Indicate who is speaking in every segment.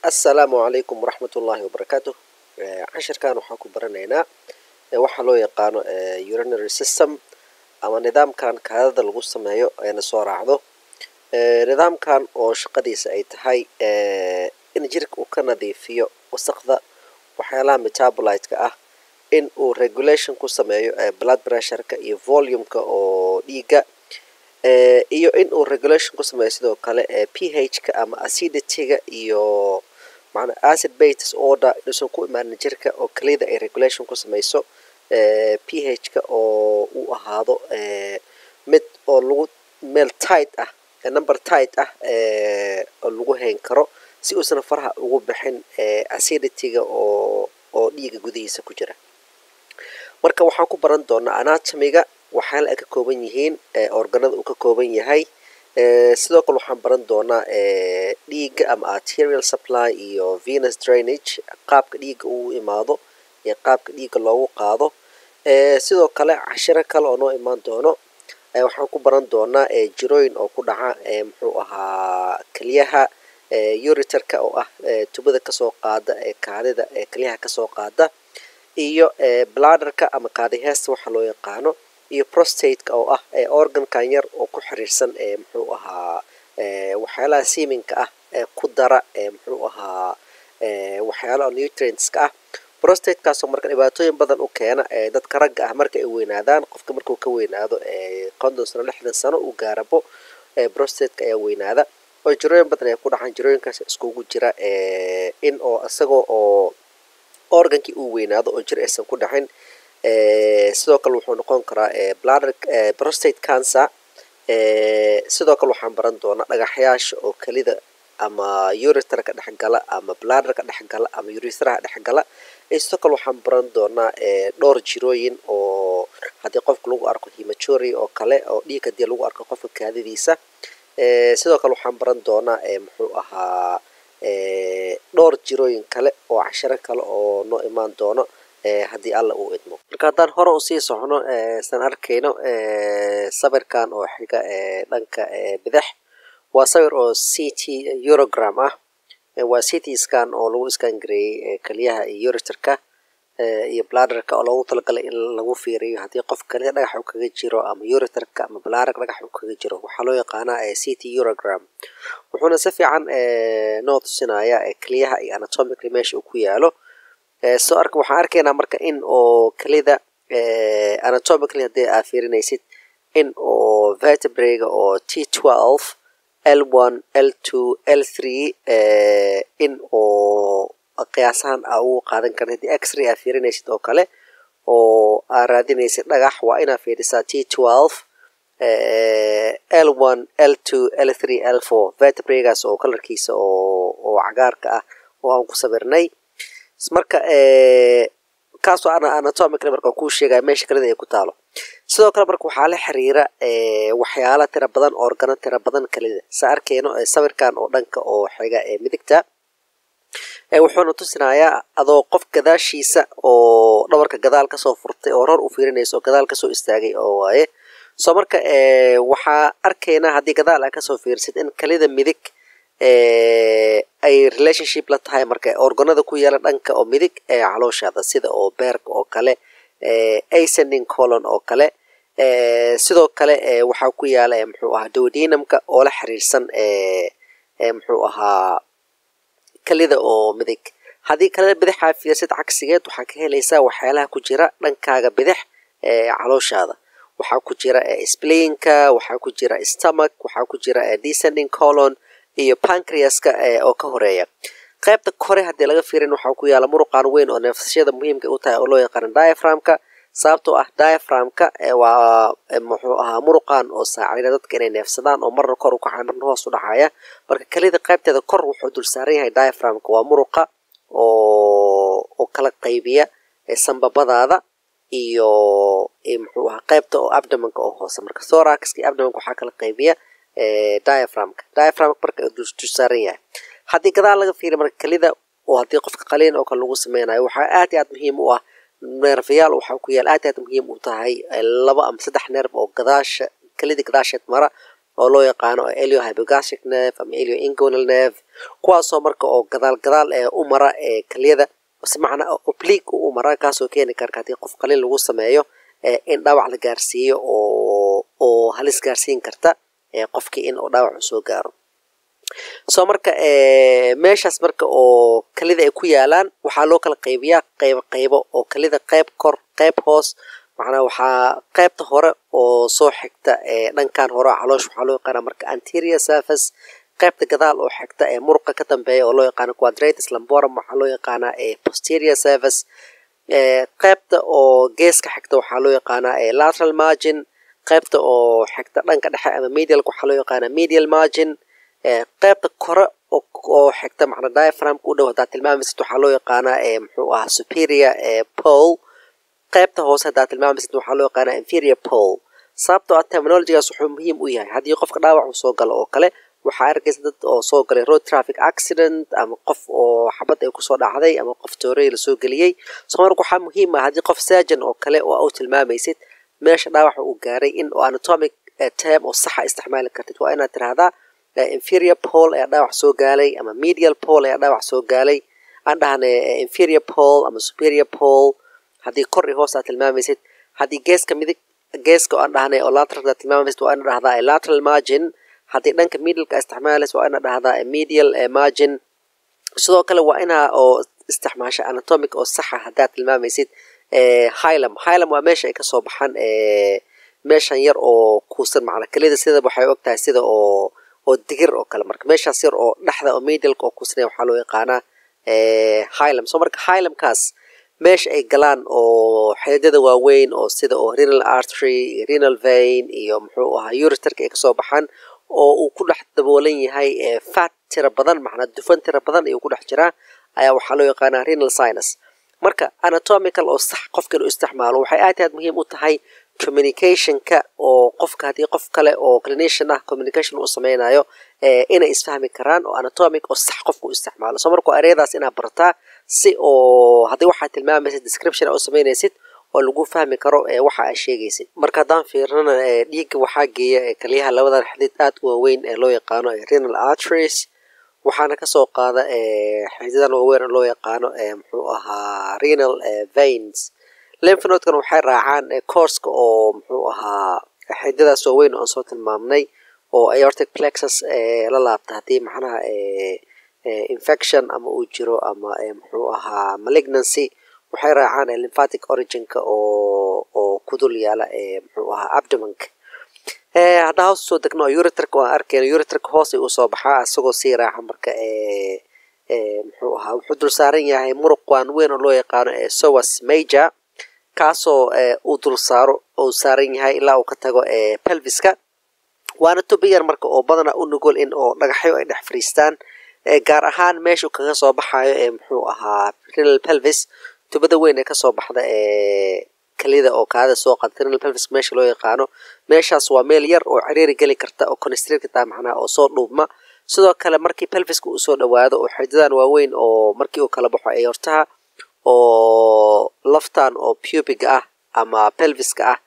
Speaker 1: assalaamu calaykum waraxmat ullaahi wabarakaatu cashirkan waxaan ku baranaynaa waxaa loo yaqaano urinary system ama nidaamkan kaadada lagu sameeyo eena soo raacdo nidaamkan oo shaqadiisa ay tahay in jirka uu ka nadiifiyo wasaqda waxyaalaha metabolite-ka ah in uu regulation ku sameeyo blood pressureka iyo volumeka oo dhiiga iyo in uu regulation ku sameeyo sidoo kale ph-ka ama acidity-ga iyo mana acid bates order inuusan ku imaanin jirka oo keliyada ay regulation ku sameyso ph-ka oo uu ahaado mid oo lagu meel tight ah number tight ah oo lagu hayn karo si uusan faraha ugu bixin acidity-ga oo oo dhiiga gudihiisa ku jira marka waxaan ku baran doonaa anatomiga waxyaala ay ka kooban yihiin organada uu ka kooban yahay sidoo kale waxaan baran doonaa dhiiga ama arterial supply iyo venus drainage qaabka dhiiga uu imaado iyo qaabka dhiiga loogu qaado sidoo kale cashiro kale oo noo imaan doono waxaan ku baran doonaa jirooyin oo ku dhaca muxuu ahaa keliyaha uriterka oo ah tubada kasoo qaada kaadida keliyaha kasoo qaada iyo bladerka ama kaadiheesta waxa loo yaqaano iyo prostateka oo ah organkan yar oo ku xiriirsan muxuu ahaa waxyaalaha seminka ah ku dara muxuu ahaa waxyaalaha nutrientska ah prostatekaasoo marka dhibaatooyin badan u keena dadka ragga ah marka ay weynaadaan qofka markuu ka weynaado konton sano lixdan sano uu gaarabo prostateka ayaa weynaada oo jirooyin badan ay ku dhacaan jirooyinkaas iskugu jira in oo isagoo oo organkii uu weynaado oo jir aysan ku dhacin sidoo kale wuxuu noqon karaa bladder prostate cancer sidoo kale waxaan baran doonaa dhagaxyaasha oo kelida ama uriterka dhexgala ama bladderka dhexgala ama urithraha dhexgala sidoo kale waxaan baran doonaa dhowr jirooyin oo haddii qofka lagu arko hematury oo kale oo dhiig haddii lagu arko qofka kaadidiisa sidoo kale waxaan baran doonaa muxuu ahaa dhowr jirooyin kale oo cashiro kale oo noo imaan doono haddii alla uu idmo marka haddaan hore usii socno san arkayno sawirkan oo xiga dhanka bidix waa sawir oo c t eurogram ah waa c t scan oo lagu iskan gareeyey keliyaha iyo uriterka iyo bladerka oo loogu talagalay in lagu fiiriyo haddii qof keliya dhagax uu kaga jiro ama uriterka ama bladerka dhagax uu kaga jiro waxaa loo yaqaanaa c t eurogram wuxuuna si fiican noo tusinaya keliyaha iyo anatomically meesha uu ku yaalo soo arka waxaan arkaynaa marka in oo kelida anatomically haddii aad fiirinaysid in oo vertebrega oo t twelve l one l two l three in oo qiyaasahan aa ugu qaadan karin haddii x-ray aad fiirinaysid oo kale oo aad raadinaysid dhagax waa inaad fiirisaa t twelve l one l two l three l four vertebregaas oo kalarkiisa oo oo cagaarka ah oo aan ku sawirnay marka kaasoo anatomically marka kuu sheegaya meesha kelida ay ku taalo sidoo kale marka waxaa la xiriira waxyaala tira badan organo tira badan kelida sa arkeyno sawirkan oo dhanka oo xiga ee midigta wuxuuna tusinayaa adoo qof gadaashiisa oo dhabarka gadaal kasoo furtay oo ror u fiirinaysa oo gadaal kasoo istaagay oo waaye soo marka waxaa arkaynaa haddii gadaal aa kasoo fiirsid in kelida midig ay relationship la tahay marka organada ku yaala dhanka oo midig ee calooshaada sida oo beerka oo kale ascending colon oo kale sidoo kale waxaa ku yaala muxuu ahaa dowdinamka oo la xiriirsan muxuu ahaa kelida oo midig haddii kalida bidixaa fiirsid cagsigeed waxaa ka helaysaa waxyaalaha ku jira dhankaaga bidix ee calooshaada waxaa ku jira splayinka waxaa ku jira stomach waxaa ku jira descending colon iyo pancreaska oo ka horeeya qaybta kore haddii laga fiirin waxaa ku yaala muruqan weyn oo neefsashada muhiimka u tahay oo loo yaqaano diaframka sababtoo ah diaframka waa muxuu ahaa muruqan oo saacida dadka inay neefsadaan oo marna kor u kacaya marna hoos u dhacaya marka kelida qaybteeda kor wuxuu dul saaran yahay diaframka waa muruqa oo oo kala qaybiya sambabadaada iyo muxuu ahaa qaybta oo abdomanka oo hoose marka thoraxka iyo abdomanka waxaa kala qaybiya diaframka diaframka marka dul saaran yahay haddii gadaal laga fiiriya marka kelida oo haddii qofka qaliin oo kale lagu sameynayo waxaa aad iyo aad muhiim u ah neerfayaal waxaa ku yaal aad aad muhiim u tahay laba ama saddex neerf oo gadaasha kelida gadaasheed mara oo loo yaqaano elio hypogastric nerve ama elio ingonal nerve kuwaasoo marka oo gadaal gadaal ee u mara ee keliyada si macnaa oblique u mara kaasoo keeni karka haddii qof qalin lagu sameeyo in dhaawac la gaarsiiyo oo oo halis gaarsiin karta qofkii in uu dhaawac soo gaaro soo marka meeshaas marka oo kelida ay ku yaalaan waxaa loo kala qaybiyaa qaybo qaybo oo kelida qayb kor qayb hoos macnaa waxaa qaybta hore oo soo xigta dhankan hore caloosh waxaa loo yaqaana marka anterior surface qaybta gadaal oo xigta ee muruqa ka dambeeya oo loo yaqaano quadratus lamborum waxaa loo yaqaanaa posterior surface qaybta oo geeska xigta waxaa loo yaqaanaa lateral margin qaybta oo xigta dhanka dhexe ama medialka waxaa loo yaqaanaa medial margin qaybta kore oo xigta macna diaphragmka u dhow haddaad tilmaamaysid waxaa loo yaqaanaa muxuu ahaa superior pole qaybta hoose haddaad tilmaamaysid waxaa loo yaqaanaa inferior pole sababtoo ah terminologigaas wuxuu muhiim u yahay haddii qofka dhaawac uu soo galo oo kale waxaa arkaysa dad oo soo galay road traffic accident ama qof oo xabad ay kusoo dhacday ama qof toorey lasoo geliyey soo marka waxaa muhiim ah haddii qof surgeon oo kale oo u tilmaamaysid meesha dhaawaxa uu gaaray in oo anatomic term oo saxa isticmaali kartid waa inaad tirahdaa inferior pole ayaa dhaawac soo gaalay ama medial pole ayaa dhaawac soo gaalay aan dhahna inferior pole ama superior pole haddii kor iyo hoos aad tilmaamaysid haddii geeska midig geeska aan dhahnay oo lateral aad tilmaamaysid waa ina dhahdaa lateral margin haddii dhanka medialka isticmaalaysa waa ina dhahdaa medial margin sidoo kale waa inaa oo isticmaasha anatomic oo saxa haddaad tilmaamaysid hilum hilum waa meesha ay kasoo baxaan meeshan yar oo kuusan macna kelida sida waxay og tahay sida oo oo digir oo kale marka meeshaas yar oo dhexda oo medialka oo kuusanaya waxaa loo yaqaanaa hilum soo marka hilumkaas meesha ay galaan oo xididada waaweyn oo sida oo renal artery renal vein iyo muxuu ahaa uritarka ay kasoo baxaan oo uu ku dhex daboolan yahay fat tira badan macnaa dufan tira badan ayuu ku dhex jiraa ayaa waxaa loo yaqaanaa renal sinus marka anatomical oo sax qofka inuu isticmaalo waxay aad aad muhiim u tahay communicationka oo qofka haddii qof kale oo clinician ah communication uu sameynayo inay isfahmi karaan oo anatomic oo sax qofka u isticmaalo soo marka ereyadaas inaad bartaa si oo haddii waxaad tilmaamaysid description u samaynaysid oo lagu fahmi karo waxa aad sheegaysid marka haddaan fiirnana dhiigga waxaa geeya kaliyaha labadan xidid aad u waaweyn ee loo yaqaano renal arteries waxaana kasoo qaada xididan waaweyn oo loo yaqaano muxuu ahaa renal veins lymphnodekan waxay raacaan courska oo muxuu ahaa xididadaas waaweyn oo aan soo tilmaamnay oo aortic plexus la laabta haddii macnaha infection ama uu jiro ama muxuu ahaa malignancy waxay raacaan lymphatic originka oo oo ku dul yaala muxuu ahaa abdomanka haddaa hoos usoo degno uritarka aan arkeyno uritarka hoosay usoo baxaa isagoo sii raaca marka muxuu ahaa wuxuu dul saaran yahay muruq waan weyn oo loo yaqaano sowas major kaasoo uu dul saaro uu saaran yahay ilaa uu ka tago pelviska waana tubiyar marka oo badana u nugol in oo dhagaxyo ay dhex fariistaan gaar ahaan meeshuu kaga soo baxayo ee muxuu ahaa renal pelvis tubada weyn ee kasoo baxda ee kalida oo kaada soo qaada renal pelvis meesha loo yaqaano meeshaas waa meel yar oo ciriiri geli karta oo constrate karta macnaha oo soo dhuubma sidoo kale markii pelviska uu soo dhawaado oo xididan waaweyn oo markii uu kala baxo ayortaha oo laftan oo pubiga ah ama pelviska ah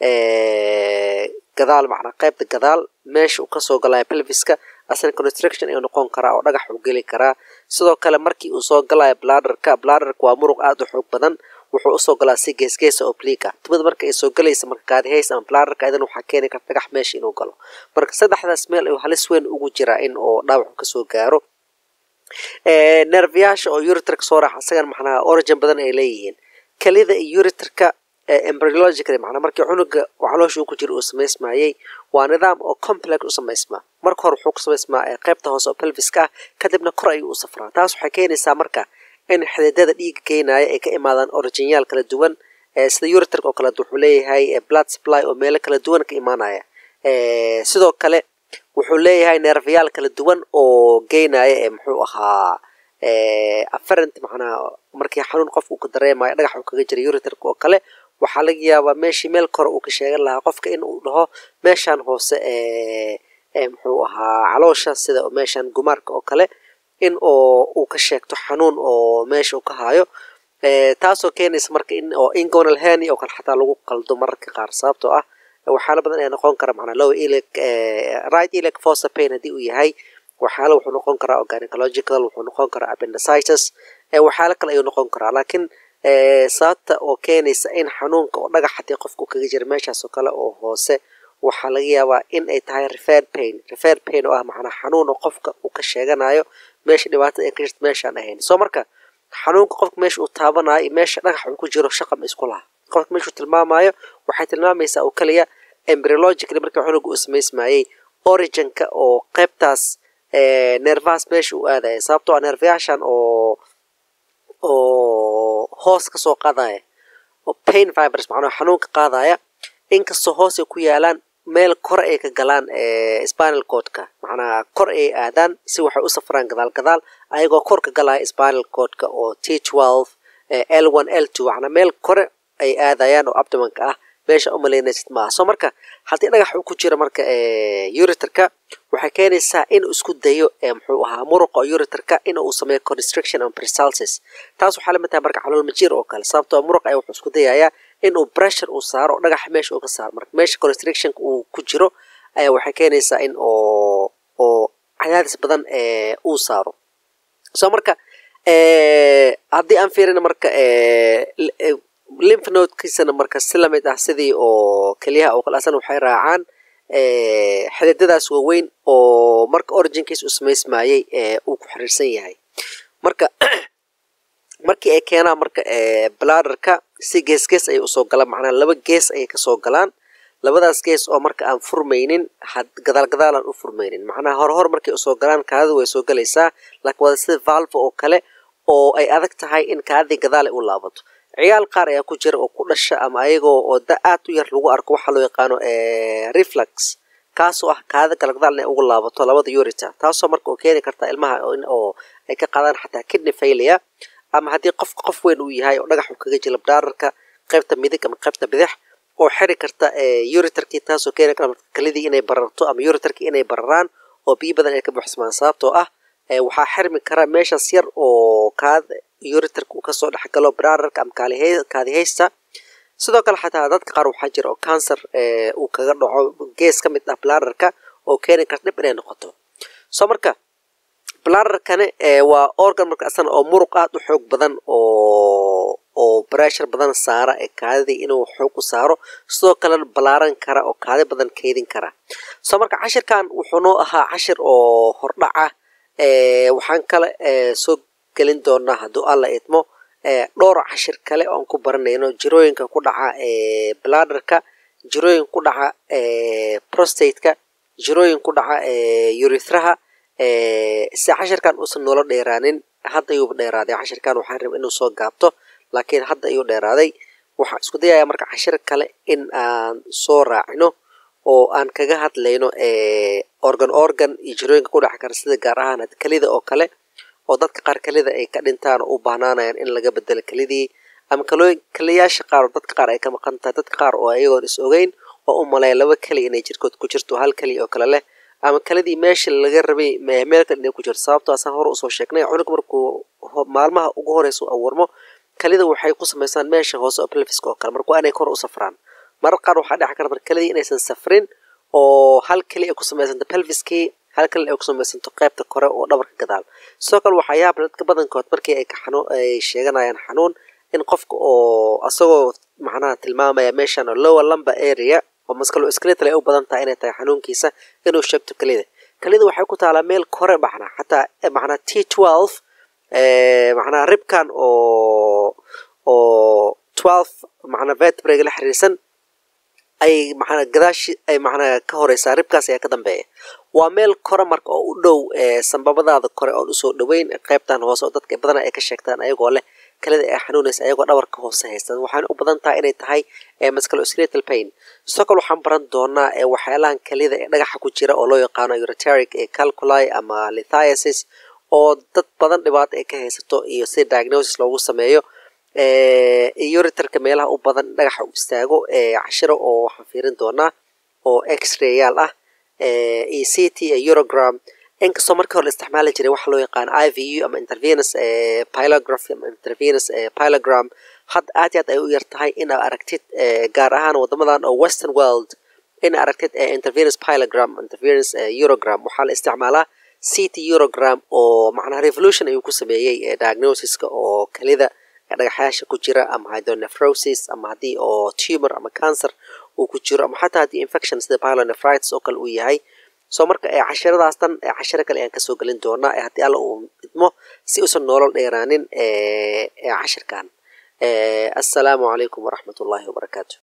Speaker 1: gadaal macnaa qaybta gadaal meesha uu kasoo galaya pelviska asna construction ayuu noqon karaa oo dhagax uu geli karaa sidoo kale markii uu soo galaya bladerka bladerka waa muruq aad u xoog badan wuxuu usoo galaa si geesgeesa obliga tubada marka ay soo galaysa marka kaadihays ama bladerka idan waxaa keeni karta dhagax meesha inuu galo marka saddexdaas meel ayuu halis weyn ugu jiraa in oo dhaawacu kasoo gaaro nerviyaasha oo uritarka soo raaxa isagan macnaha origin badan ay leeyihiin kelida iyo uritarka embryological macnaa markii cunuga caloosha uu ku jira uu samaysmayey waa nidaam oo complex u samaysmaa marka hore wuxuu ku samaysmaa qaybta hoose oo pelviska ah kadibna kor ayuu u safraa taas waxay keenaysaa marka in xididada dhiiga geynaya ay ka imaadaan originyaal kala duwan sida uritarka oo kaleet wuxuu leeyahay blood supply oo meelo kala duwan ka imaanaya sidoo kale wuxuu leeyahay neerfayaal kala duwan oo geynaya ee muxuu ahaa afferent macnaha markii xanuun qofka uu ka dareemayo dhagax uu kaga jiray uritarka oo kale waxaa laga yaabaa meeshii meel kore uu ka sheegan lahaa qofka in uu dhaho meeshan hoose ee muxuu ahaa caloosha sida meeshan gumaarka oo kale in oo uu ka sheegto xanuun oo meesha uu ka haayo taasoo keenaysa marka in oo ingonal heni oo kale xataa lagu qaldo mararka qaar sababtoo ah waxyaalo badan ayaa noqon kara macnaa low ilic right ilic fossa pain haddii uu yahay waxyaalo wuxuu noqon karaa organicological wuxuu noqon karaa appendicitis waxyaalo kale ayuu noqon karaa laakiin sababta oo keenaysa in xanuunka oo dhagax haddii qofku kaga jira meeshaas oo kale oo hoose waxaa laga yaabaa in ay tahay referred pain referred pain oo ah macnaa xanuun oo qofka uu ka sheeganayo meesha dhibaatada ay ka jirta meeshaan ahayn soo marka xanuunka qofka meesha uu taabanayo meesha dhagax uu ku jiro shaqa ma isku laha qofka meesha uu tilmaamayo waxay tilmaamaysaa oo keliya embryologically markii cunuga uu samaysmayey originka oo qaybtaas nervas meesha uu aadaya sababtoo ah nervayaashan oo oo hoos ka soo qaadaya oo pain fibers macnaa xanuunka qaadaya inkastoo hoos ay ku yaalaan meel kor ay ka galaan spinal codka macnaha kor ay aadaan si waxay u safraan gadaal gadaal ayagoo kor ka galaya spinal codka oo t twelve l one l two macnaa meel kore ay aadayaan oo abdomanka ah meesha umalaynaysid maaha soo marka haddii dhagax uu ku jiro marka uriterka waxay keenaysaa inuu isku dayo muxuu ahaa muruqa uriterka in uu sameeyo constriction and peristalsis taas waxaa lamid tahay marka calool majiir oo kale sababtoo muruq ayaa wuxuu isku dayayaa inuu pressure uu saaro dhagaxa meesha uu ka saaro marka meesha constrictionka uu ku jiro ayaa waxay keenaysaa in oo oo cadaadis badan uu saaro soo marka haddii aan fiirina marka lymph nodekiisana marka si lamid ah sidii oo keliyaha oo kale asana waxay raacaan xididadaas waaweyn oo marka originkiis uu samaysmayey uu ku xiriirsan yahay marka markii ay keenaan marka bladderka si gees gees ayay usoo galaan macnaha laba gees ayay kasoo galaan labadaas gees oo marka aan furmaynin gadaal gadaal aan u furmaynin macnaha hore hor markay usoo galaan kaadida way soo galaysaa laakiin waa sida valve oo kale oo ay adag tahay in kaadidii gadaal ay u laabato ciyaal qaar ayaa ku jira oo ku dhasha ama ayagoo oo da aad u yar lagu arko waxaa loo yaqaano reflux kaasoo ah kaada galagdaal inay ugu laabato labada urita taasoo marka oo keeni karta ilmaha oo ay ka qaadaan xataa kidney failure ama haddii qofka qof weyn uu yahay oo dhagax uu kaga jila bdaararka qaybta midig ama qaybta bidix oo xiri karta uriterkii taasoo keeni karta marka kalidii inay bararto ama uriterkii inay bararaan oo biyo badan ay ka buuxsamaan sababtoo ah waxaa xirmi kara meeshaas yar oo kaad uriterka uu kasoo dhexgalo bdaararka ama kaadihaysta sidoo kale xataa dadka qaar waxaa jira oo cancer uu kaga dhaco gees ka mid ah bladderka oo keeni karta dhib inay noqoto soo marka bladderkani waa organ marka asana oo muruq aad u xoog badan oo oo breshur badan saara ee kaadidii inuu xoog u saaro sidoo kalena balaaran kara oo kaadi badan keydin kara soo marka cashirkan wuxuu noo ahaa cashir oo hordhaca waxaan kale soo gelin doonaa hadduu alla idmo dhowr cashir kale oon ku baranayno jirooyinka ku dhaca bladderka jirooyin ku dhaca prostateka jirooyin ku dhaca urithraha si cashirkan uusan noola dheeraanin hadda ayuuba dheeraaday cashirkan waxaan raba inuu soo gaabto laakiin hadda ayuu dheeraaday waxaan isku dayayaa marka cashir kale in aan soo raacino oo aan kaga hadlayno organ organ iyo jirooyinka ku dhaca kara sida gaar ahaan kelida oo kale oo dadka qaar kelida ay ka dhintaan oo u baahnaanayaan in laga bedelo kelidii ama kalooyin keliyaasha qaar oo dadka qaar ay ka maqan tahay dadka qaar oo ayagoon is ogeyn oo u maleeya laba keli inay jirkood ku jirto hal keli oo kale leh ama kelidii meesha laga rabay meel kale inay ku jirto sababtoo asaan hore usoo sheegnay cunug markuu maalmaha ugu horeysa u awarmo kelida waxay ku samaysaan meesha hoose oo pelfiska oo kale marka waa inay kor u safraan marar qaar waxaa dhici karta marka kelidii inaysan safrin oo hal keli ay ku samaysanto pelfiskii hal kale ay ku samaysanto qaybta kore oo dhabarka gadaal sidoo kale waxaa yaab dadka badankood markii ay kaxanuun ay sheeganayaan xanuun in qofka oo asagoo macnaha tilmaamaya meeshan oo lower lumber area oo maskalo skeletal ay u badan tahay inay tahay xanuunkiisa inuu sheegto kelida kelida waxay ku taalaa meel kore macnaa xataa macnaa t twelve macnaa ribkan oo oo twelve macnaa vertebraga la xiriirsan ay macnaa gadaashi ay macnaa ka horeysaa ribkaas ayaa ka dambeeya waa meel kore marka oo u dhow sambabadaada kore oon usoo dhoweyn qaybtan hoose oo dadka badana ay ka sheegtaan ayagoo leh kelida ay xanuunaysa ayagoo dhabarka hoose haystaan waxaana u badan tahay inay tahay musculoskeletal pain sidoo kale waxaan baran doonaa waxyaalahan kelida ee dhagaxa ku jira oo loo yaqaano ureteric ee calculi ama lithiasis oo dad badan dhibaato ay ka haysato iyo si diagnosis loogu sameeyo uriterka meelaha u badan dhagaxa u istaago cashiro oo waxaan fiirin doonaa oo x-rayaal ah iyo c t eurogram inkastoo markii hore la isticmaali jiray waxa loo yaqaan i v u ama intervenus pilography ama intervenus pilogram hadda aad iyo aad ay u yar tahay in aa aragtid gaar ahaan waddamadan oo western world in aragtid intervenous pilogram intervenous eurogram waxaa la isticmaalaa city eurogram oo macnaha revolution ayuu ku sameeyey diagnosiska oo kelida dhagaxyaasha ku jira ama hydronephrosis ama haddii oo tumor ama cancer uu ku jiro ama xataa haddii infection sida pyelonephritis oo kale uu yahay soo marka cashiradaas dhan cashiro kale ayaan kasoo gelin doonaa haddii alla uu idmo si uusan noolol dheeraanin cashirkan assalaamu calaykum waraxmat ullaahi wabarakaatu